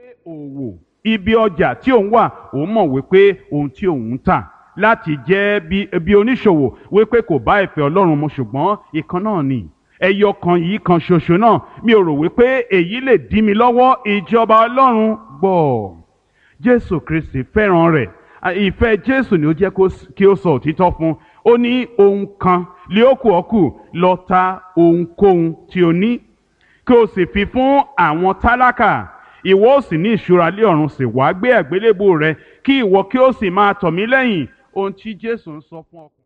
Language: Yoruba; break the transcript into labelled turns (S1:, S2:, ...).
S1: òwò ibi ọjà tí òun wà òun mọ̀ wípé ohun tí òun ń tà láti jẹ́ bí bí oníṣòwò wípé kò bá ìfẹ́ ọlọ́run mu ṣùgbọ́n ìkan náà ni ẹyọ kan yìí kan ṣoṣo náà mi ò rò wípé èyí lè dí mi lọ́wọ́ ìjọba ọlọ́run gbọ́ jésù kristi fẹ́ràn rẹ̀ ìfẹ́ jésù ni ó jẹ́ kí ó sọ òtítọ́ fún ó ní ohun kan lé ó kù ọ́ kù lọ ta ohunkóhun tí o ní kí o sì fi fún àwọn tálákà ìwọ ó sì ní ìṣúra lé ọ̀run sì wá gbé àgbélébù rẹ kí ìwọ kí o sì máa tọ̀ mí lẹ́yìn ohun tí jésù ń sọ fún ọ.